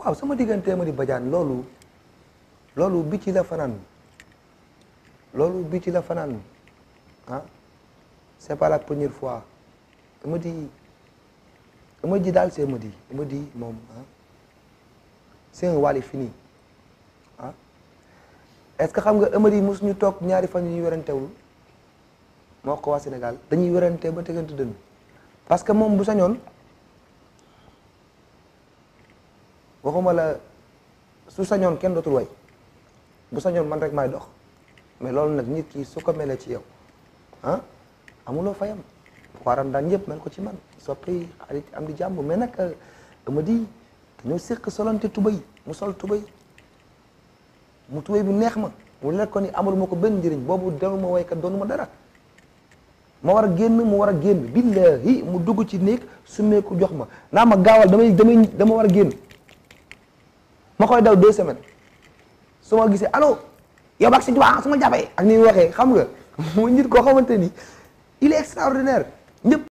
waaw sama diggante Amady Badiane loolu loolu bi ci la fanaan loolu bi ci la fanaan ah c'est pas la première fois Amady Amady daal c'est Amady Amady moom ah c'est un Wally fini ah est-ce que xam nga Amady mos ñu toog ñaari fan yu ñu werantewul moo ko waa Sénégal dañuy werante ba tegante dënn parce que moom bu sañoon waxuma la su sañoon kenn dootul way bu sañoon man rek maay dox mais loolu nag nit ki su ko melee ci yow ah amuloo fayam waaram daan ñëpp mel ko ci man soppi xarit am di jàmm mais nag Amady dañoo séq solante tubay mu sol tubay mu tubay bu neex ma mu leer ko ni amul ma ko benn njëriñ boobu demu ma waykat doonu ma dara ma war a génn mu war a génn billahi mu dugg ci néeg summeeku jox ma naa ma gaawal damay damay dama war a génn ma koy daw deux semaines su ma gisee allo yow bak si tubaab su ma jàppee ak ni mu waxee xam nga mu nit koo xamante ni il est extraordinaire ñëpp